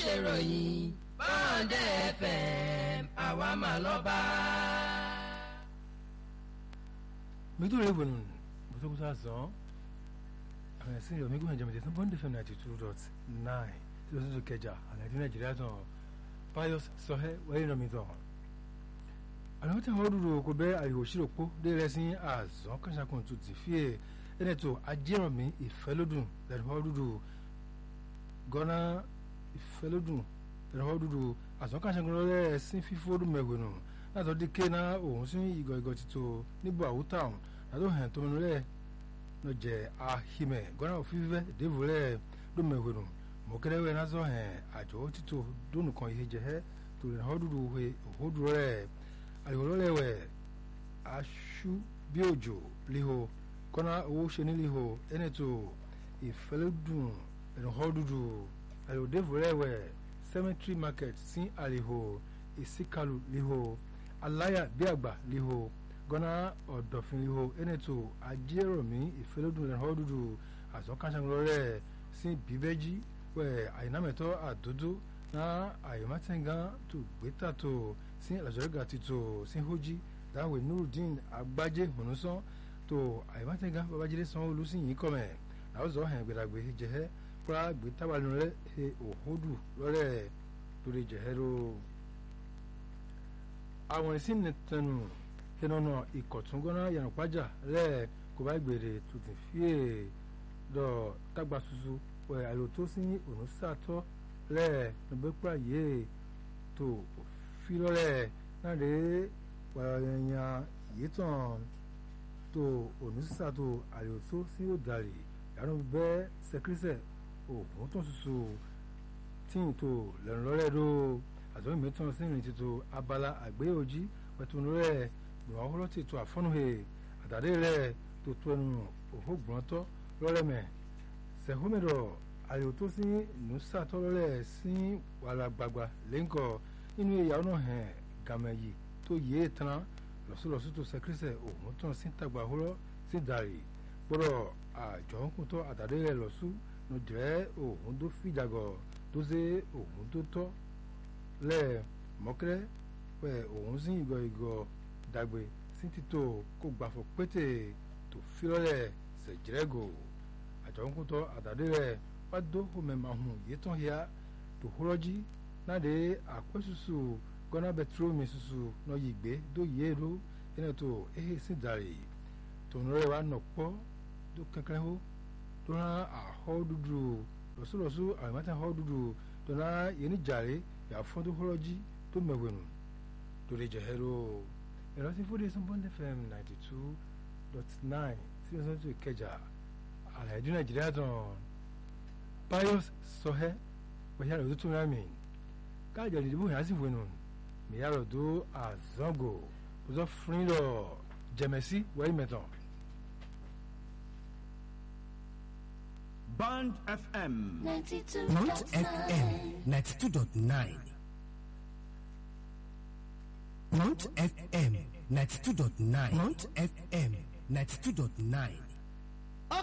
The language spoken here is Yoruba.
ṣèròyìn bọ́ọ̀dẹ̀ fm àwa mà lọ́ba. midure wenu busokusa zɔn àwọn ẹ̀sìn yọ̀ mígùn ẹ̀jẹ̀ mẹ̀tẹ̀sán bọ́ndé fm ninety two dot nine tí o sì tún kẹjà àlàyé nàìjíríà tán pius sọhẹ́ wẹ́rẹ́ nà mí tán. àwọn tí àwọn dúró kò bẹ́ àyè òṣìrò pọ̀ dé rẹ̀ sí àzọ́n kàṣàkùn tó ti fi ẹ̀ ẹni tó ajẹ́rànmí ìfẹ́lódùn lẹ́nu wọ́n dúdú gọ́nà ìfẹ́lódùn lẹ́nu wọ́n dúdú àzọ́n kàṣàkùn lọ́rẹ́ sí fífọ́dún mẹ́wẹ̀nù látọ̀ dí ké náà òun sí ìgọ̀ ìgọ̀ títò níbo àwùtà ọ̀hún látọ̀ hàn tó mẹ́nu rẹ̀ lọ́jẹ̀ ahimẹ̀ gọ́nà òfìfẹ́ dèvò rẹ̀ lómẹ̀wẹ̀nù mọ̀kẹ́rẹ́wẹ̀ náà sọ hàn àjọ títò dónù kan ihe jẹ́ tó lẹ́nu wọ́n dúdú wẹ̀ òhódù rẹ̀ àyọ̀lọ́lẹ̀wẹ̀ aṣú bí òjò liho kọ́nà owó ṣe níliho ẹni tó ìfẹ́lẹ́dùn ẹ̀rọ dúdú àyọ̀dẹ́vò rẹ̀ wẹ̀ cemetery market sí àliho ìsíkàlù liho aláyà bí àgbà liho gọ́nà ọ̀dọ̀fin liho ẹnẹ́tò ajéròmí ìfẹ́lódùn ẹ̀họ́ dúdú àtọ́kánṣẹ́ńlọ́rẹ́ sí bíbẹ́jì wẹ̀ àyìnámẹ́tọ́ àdódó náà àyèmátẹ́ngán tó gbẹ́tà tó sí àlàjọ́rẹ́gà títò sí hójí dáwẹ̀ nurudeen agbájé hùnúsán tó àyèmátẹ́ngán babájídé sanwó-olú sí yìí kọ́mẹ̀ làwùzọ́ hẹ̀ gbẹdàgbé jẹ́hẹ́ kúrá gbẹ́tàwálù rẹ̀ òhódù lọ́rẹ́ lórí jẹ́hẹ́ ló àwọn ìsìn nìtẹnu ìnana ìkọ̀túngọ́nà yànnùpájà rẹ̀ kò bá gbèrè tuntun fíè lọ tágbà tuntun wẹ̀ àlò tó sí òun sàtọ́ rẹ̀ nùbẹ́pà yìí tó fi lọ́rẹ̀ náà lè wàyàn yìí tàn tó òun sàtọ́ àlò tó sí òdàrí yàrá bẹ́ sẹkírísẹ̀ òun tó tuntun tíyìn tó lẹ́nu lọ́rẹ́ ló àtọ́yìn mẹ́tàn sí ìrìn tuntun abala àgbéyòjì pẹ̀tùnú rẹ̀ gbọ̀n ọ̀húrọ̀ ti tó àfọ́nùhè àtàdé rẹ̀ tó tó ẹnu òhógbọ̀ntọ́ lọ́rẹ́mẹ̀ sẹ̀hómẹ̀dọ̀ àyò tó sí nùsàtọ́ lọ́rẹ́ sí wàrà gbàgbà lẹ́ńkọ̀ nínú ìyàwó náà hàn gàmẹ̀yì tó yé tán lọ́sọ̀lọ́sọ̀ tó sẹ́kírísẹ̀ òun tán sí tàgbà ọ̀húrọ̀ sí dàrí gbọ́dọ̀ àjọ ńkùtọ́ àtàdé rẹ̀ lọ́sù nù jẹ́ òun tó fìjàgọ̀ tó ṣe òun tó tọ́ lẹ́ẹ̀ mọ́kẹ́rẹ́ pẹ̀ òun sí ìgọ̀ ìgọ̀ dàgbé sí títò kó gbàfọ̀ pété tó filọ́lẹ̀ sẹ̀jẹ̀rẹ́gò àjọ̀nkútọ̀ àtàdé rẹ̀ wá dó homẹ̀mahùn yìí tán ya tó húrọ́jí náà dé àpẹ́sùsù gọ́nà bẹtirómi ṣuṣu náà yìí gbé dó yé ro ẹni tó ehe sí dàrí tòun rẹ̀ wá nọ̀ pọ́ tó kankan hó tó rán àhọ́ dúdú lọ́sọ̀lọ́sọ̀ àwọn ìmọ̀tẹ́ àhọ́ dúdú tó náà yẹn ní jàre yàfọ́n tó húrọ́jí tó mẹ̀wẹ̀nù tó lè jẹ̀hẹ́ ló ìrántí fúdé sunbọ́ndé fm ninety two dot nine tí wọ́n sọ tó ìkẹjà àlàyé nàìjíríà tán pius sọhẹ́ pẹ̀lú àròdó tó rámì káàjà ìdìbò yẹn á sì wẹ̀nù mìíràn tó àzọ́gò bùsọ̀ fúnilọ̀ jẹ̀mẹ̀sí wẹ́rì mẹ́tàn. Band FM. 92. Mount FM 92.9. Mount FM 92.9. Mount FM 92.9.